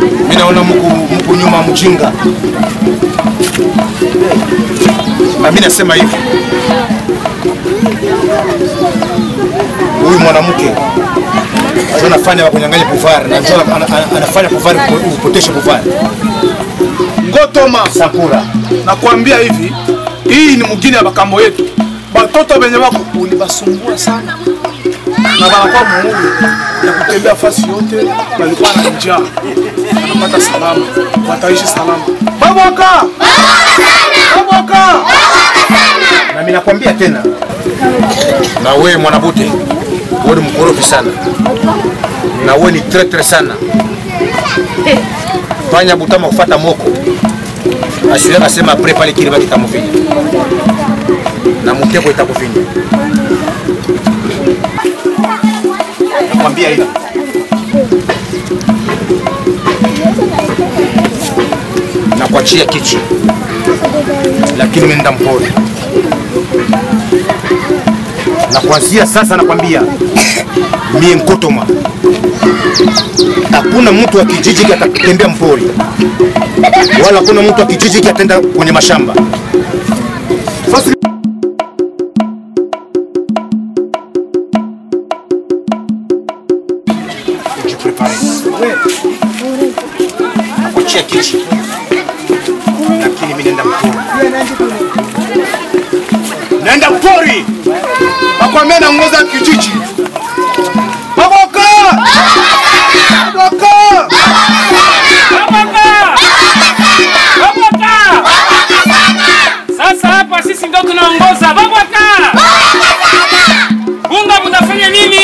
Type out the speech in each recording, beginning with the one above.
Mimi naona mko mko nyuma mjinga. Na mimi nasema hivi. Huyu mwanamke ndio anafanya kunyang'anya pouvoir na ndio ana- ana- anafanya pouvoir kupotesha pouvoir. Ngotoma, Sakura. nakwambia hivi, hii ni mugini ya bakambo yetu. Batoto benye bako ulibasumbua sana na banakuwa muhuru ya kutembea fasi yote, balikuwa na njaa, wanapata salama, wataishi salama. Baboka, baboka, Na mimi nakwambia tena. Na wewe mwanabute, wewe ni mkorofi sana. Na wewe ni traitor sana. Fanya butama kufuata moko. Asile akasema apre pale kile baki tamufinya. Na mtego itakufinya. Nakwambia hivi. Na kuachia kichi. Lakini mimi mpole. Na kuanzia sasa nakwambia mie Nkotoma, hakuna mtu wa kijiji atatembea mpori, wala hakuna mtu wa kijiji ataenda kwenye mashamba. Sasa ujiprepare, nakuachia kichi, lakini mimi nenda mpori, nenda mpori nakwambia naongoza kijiji. Baboka, baboka, Sasa hapa sisi ndo tunaongoza. Babwaka! Bunga mtafanya nini?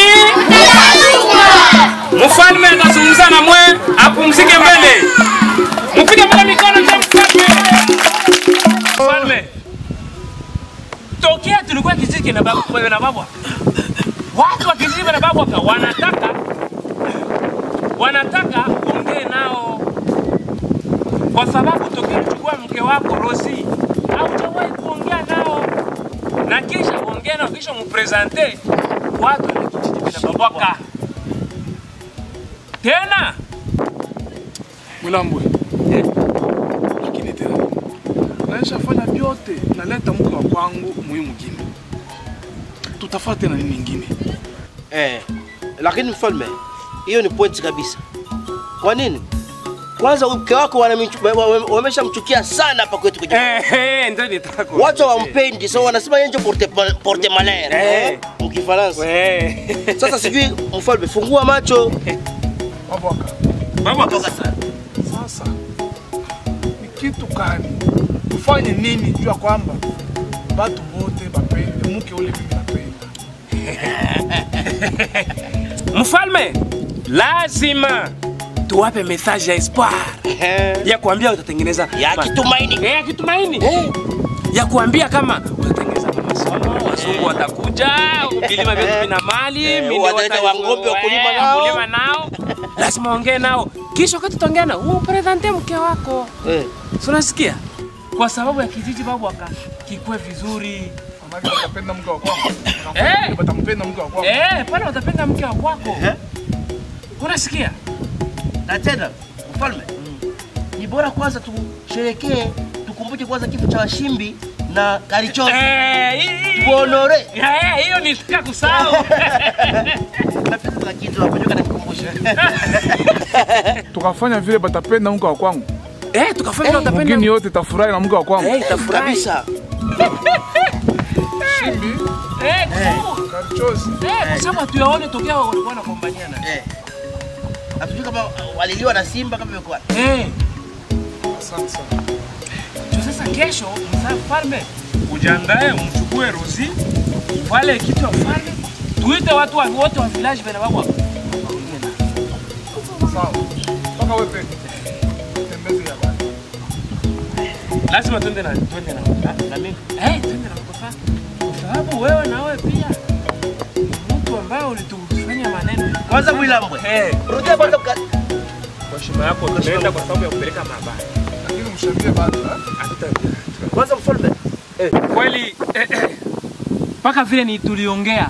Mfalme atazungumza na mwe, apumzike mbele. Mpige mbele mikono ndio mfalme. Mfalme. Tokea tulikuwa kijiji na babu na babwa. Watu wa kijiji na babwa wanataka wanataka ongee nao kwa sababu tokea kuchukua mke wako Rosi haujawahi kuongea nao, na kisha kuongea nao, kisha mupresente watu na kijiji vinababwaka tena. Mwilambwe, lakini tena naishafanya vyote, naleta mke wa kwangu muhimu mgine, tutafaa tena nini ingine? Eh, lakini mfalme, hiyo ni point kabisa. Kwa nini? Kwanza mke wako wanamichu- wa- wa- wameshamchukia sana hapa kwetu kwenye Eh, eh, ndio nitaka watu hawampendi, so wanasema yeye ndio porte, porte malheur Eh. eh, mkifaransa. Eh. Sasa sijui mfalme, fungua macho. Baboka, Babwaka. sasa ni kitu gani tufanye nini juu ya kwamba batu bote bapende mke ule mimi napenda? Mfalme, lazima tuwape message ya espoir ya kuambia utatengeneza Ya ma- kitumaini. Eh, ya kitumaini ya kuambia kama utatengeneza masomo, wazungu watakuja, vilima vyetu vina mali, Eh, mimi wataleta wata- wang'ombe wakulima eh, nao. wakulima nao, lazima ongee nao, kisha wakati utaongea nao umpresente mke wako, Eh. si unasikia? Kwa sababu ya kijiji babu aka kikue vizuri Manake batapenda mke wa kwangu, Eh. batampenda mke wa kwangu. eh, pale watapenda mke wa kwako, unasikia? Na tena mfalme, ni bora kwanza tusherekee, tukumbuke kwanza kifo cha Washimbi na Karichozi. Eh, hii- hii- Tuonore. Eh, hiyo nitaka kusahau. Na pesa za kitu hapo ndio kanikumbusha. Tukafanya vile batapenda mke wa kwangu, Eh, tukafanya utapenda. mgini yote tafurahi na mke wa kwangu. Eh, itafurahi. Kabisa. Shimbi, Eh, tu. Karichozi, Eh, kwa sababu hatuyaone tokea walikuwa wanagombaniana. Eh. Hatujui kama waliliwa na simba kama imekuwa. Eh, asante sana. jo sasa kesho mzaa mfalme ujiandae umchukue Rozi wale kitu ya mfalme tuite watu wa wote wa village bena babo. Sawa. Mpaka wewe peke. Tembeze ya bani. Lazima twende na twende na na- na mimi. Eh, twende na mkofa. Kwa sababu wewe na wewe pia ni mtu ambaye ulitufanya maneno. Kwanza Mwilambwe. Eh, Rudia kwanza mka- kwa heshima yako tunaenda kwa sababu ya kupeleka mabaya. Lakini mshambie bado, eh? Hatuta- kwanza mfalme. kweli eh, eh, mpaka vile ni tuliongea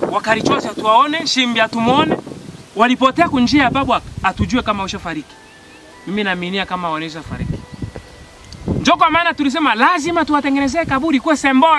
wakarichosi hatuwaone shimbi hatumwone walipotea kunjia ya babu atujue kama ushafariki mimi naaminia kama wanaweza fariki. Ndio kwa maana tulisema lazima tuwatengenezee kaburi kuwe symbol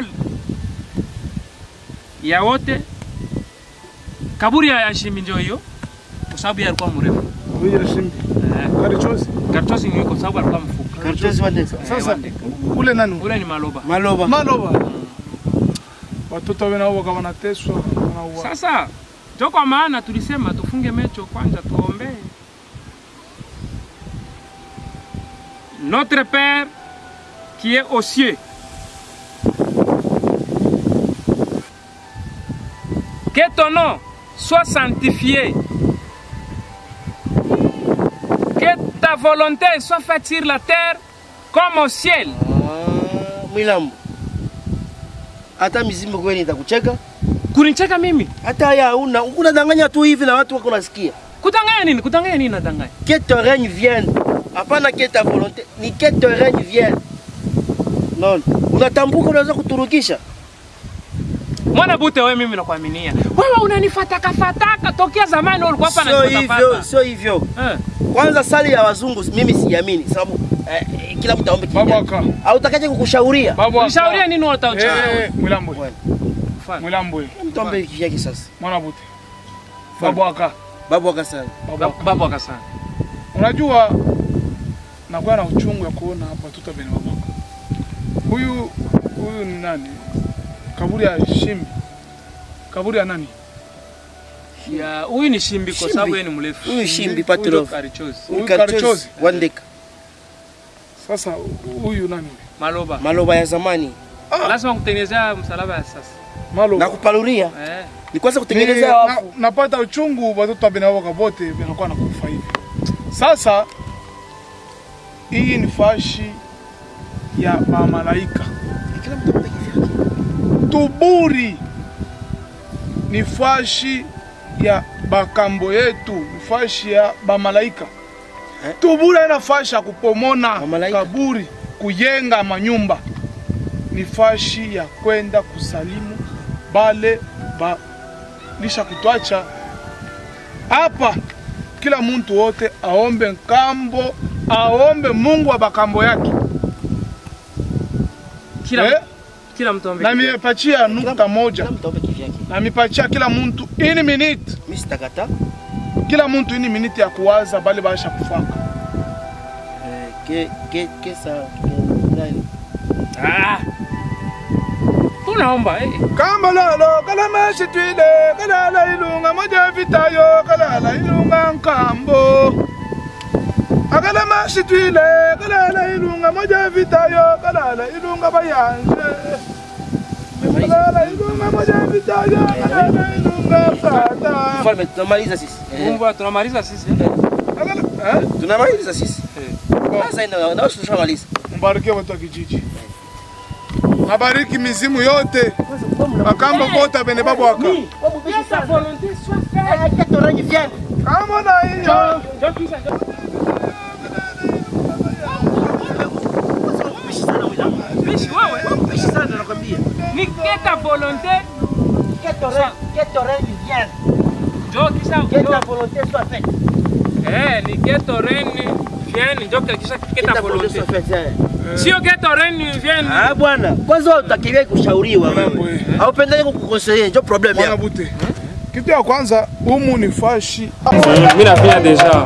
ya wote. Kaburi ya Shimbi ndio hiyo, kwa sababu yeye alikuwa mrefu. Huyo Shimbi. Eh, Karichozi. Kartosi ni kwa sababu alikuwa mfupi. Karatasi wandeka. Sasa ule nani? Ule ni Maloba. Maloba. Maloba. Watoto wao nao wakawa wanateswa, wanauawa. Sasa ndio kwa maana tulisema tufunge mecho kwanza, tuombee notre Père qui est aux cieux. Que ton nom soit sanctifié. Que ta volonté soit faite sur la terre comme au ciel. Ah, Mwilambo. Hata mizimu kweli itakucheka. Kunicheka mimi? Hata haya una unadanganya tu hivi na watu wako nasikia. Kutanganya nini? Kutanganya nini nadanganya? Que ton règne vienne. Hapana que ta volonté, ni que ton règne vienne. Non. Unatambuka unaweza kuturukisha. Mwana bute wewe mimi nakuaminia. Wewe unanifataka fataka tokea zamani wewe ulikuwa hapa Sio hivyo, unanifataka. sio hivyo. Eh. Kwanza sali ya wazungu mimi siamini sababu eh, eh, kila mtu aombe Babu kivyake. aka. Au utakaje kukushauria? Babu aka. Nishauria nini wewe utaucha? Eh, eh, Mwilambo. Bwana. Mfano. Mwilambo. Mtu aombe kivyake sasa. Mwana bute. Babu aka. Babu akasema. Babu Ba- aka. Babu akasana. Unajua nakuwa na uchungu ya kuona hapa watoto bene babaka. Huyu huyu ni nani? Kaburi ya Shimbi. Kaburi ya nani? Ya huyu ni Shimbi kwa Shimbi. sababu yeye ni mrefu. Huyu Shimbi Huyu Patrov. Karichozi. Huyu Karichozi Karichozi. wandeka. Sasa huyu nani? Maloba. Maloba ya zamani. Lazima kutengenezea msalaba ya sasa. Malo. Na kupaluria. Eh. Ni kwanza Ni- kutengeneza na, wafu. napata uchungu watoto wa bene babaka bote wanakuwa nakufa hivi. Sasa hii ni fashi ya mamalaika. Kila mtu aombe kivyake. Tuburi ni fashi ya bakambo yetu, ni fashi ya bamalaika. Eh? Tuburi haina fashi ya kupomona Bamalaika? kaburi, kuyenga manyumba, ni fashi ya kwenda kusalimu bale balisha kutwacha hapa. Kila muntu wote aombe nkambo, aombe Mungu wa bakambo yake Kila eh? kila mtu ambe. na miepachia nukta moja Kila mtu aombe kivyake. na mipatia kila muntu ini minute Mimi sitakata. kila muntu ini minute ya kuwaza bale baisha kufaka Eh, ke ke kesa ke- nani? Ah. Tunaomba eh. kamba lolo kalama shitwile kalala ilunga moja vitayo kalala ilunga nkambo akalama shitwile kalala ilunga moja vitayo kalala ilunga bayanje kalala ilunga moja vitayo kalala ilunga fata Mfalme tunamaliza sisi. Eh, Mungu tunamaliza sisi. eh. Akala- eh? Tunamaliza sisi. Eh. Sasa ina na tushamaliza. Mbarikie watu wa kijiji, nabariki mizimu yote akamba kota bene babu waka Sa volonté soit faite. kama na hiyo Njoo kisha njoo. Bishi wewe. Bishi sana nakwambia. Ni que ta volonté. Njoo kisha. njoo. Eh, ni que ton règne vienne. Njoo kisha que ta volonté. Sio que ton règne vienne. Ah bwana, kwanza wewe utakimbia kushauriwa Mambo, wewe. eh. Haupendagi kukukosea, ndio problem mwana yako. bute. Kitu ya kwanza humu ni fashi Mimi nafanya deja.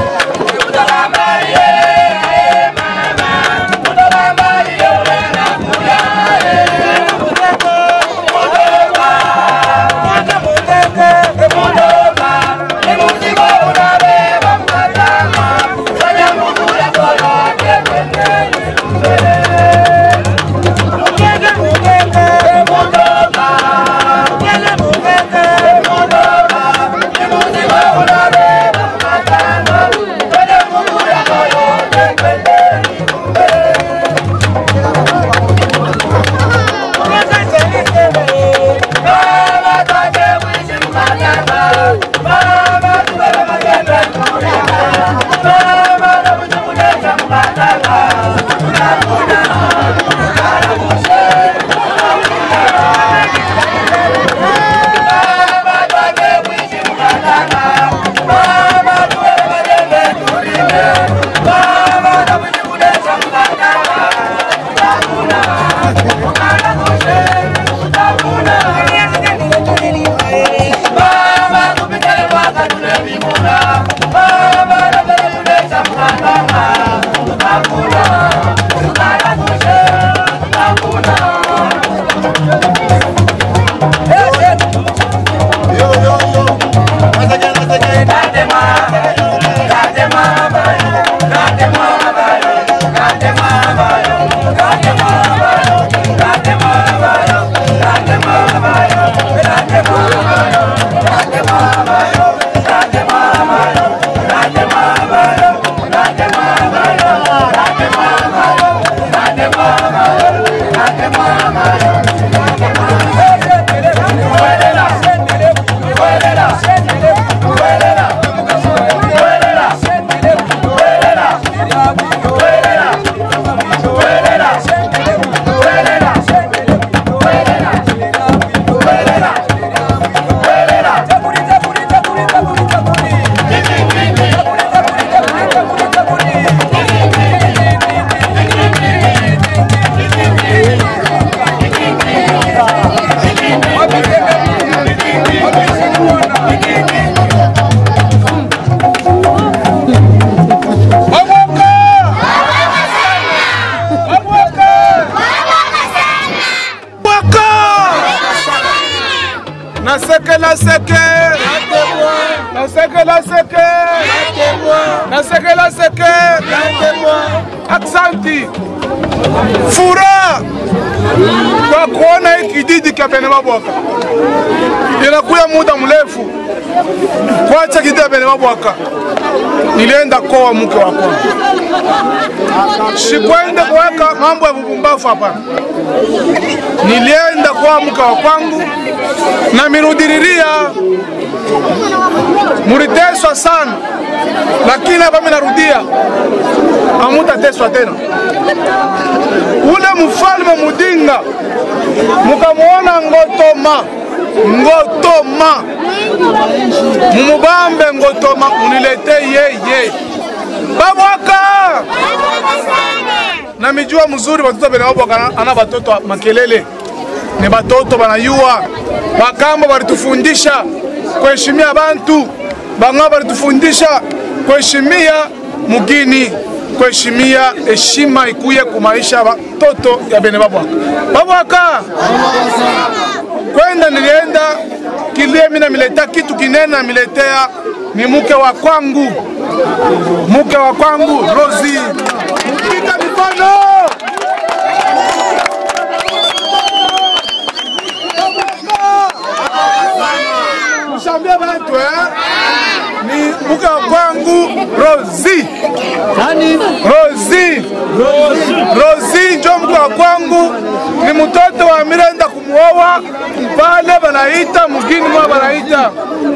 Mama, naseke naseke naseke naseke naseke aksanti fura kwa kuona hii kijiji cha Bene Mabwaka inakuya muda mrefu kwacha kijiji cha Bene Mabwaka nilienda koa mke wa kwangu sikwende kuweka mambo ya bubumbafu hapana nilienda kwa mke wa kwangu na mirudiriria muliteswa sana lakini hapa mimi narudia hamutateswa tena ule mfalme mudinga mukamwona ngotoma ngotoma mumubambe ngotoma munilete yeye babwaka na mijua mzuri batoto bene babwaka ana batoto makelele ni batoto banayua bakambo balitufundisha kuheshimia bantu bang'aa balitufundisha kuheshimia mugini kuheshimia heshima ikuye kumaisha batoto ya bene babwaka babwaka kwenda nilienda kilie mina mileta kitu kinene namiletea ni mke wa kwangu mke wa kwangu Rosi mpika mikono mshambia bantu eh? ni mke wa kwangu Rosi Rosi Rosi njo mke wa kwangu ni mtoto wa Mirenda kumuoa pale banaita mugini mwa banaita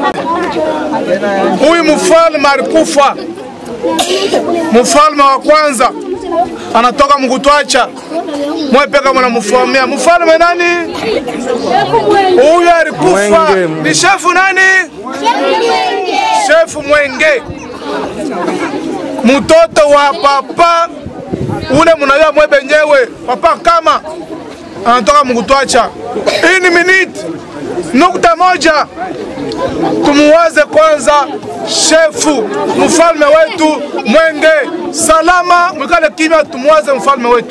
huyu mfalme alikufa mfalme wa kwanza anatoka mkutwacha mwepeka mnamfamia mfalme nani huyu alikufa ni shefu nani shefu mwenge mtoto wa papa ule mnajua mwebenyewe papa kama anatoka mkutwacha hii ni minute nukta moja tumuwaze kwanza shefu mfalme wetu Mwenge salama, mwikale kimya, tumuwaze mfalme wetu.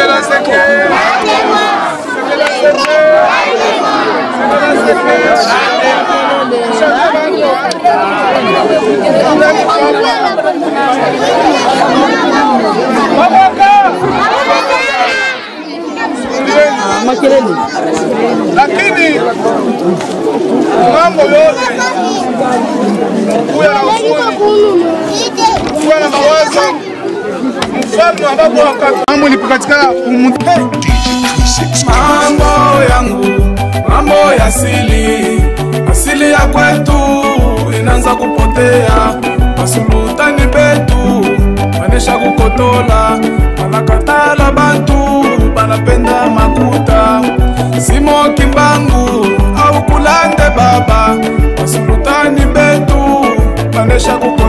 Sekela seke. Sekela seke. Sekela seke. lakini mambo yote kuya na usuni kuwa na mawazo mfalme ambapo wakati mambo ilipokatikana umu mambo yangu mambo ya asili asili ya kwetu inaanza kupotea masulutani betu banesha kukotola banakatala bantu banapenda makuta simo kimbangu au kulande baba masulutani betu banesha kukotola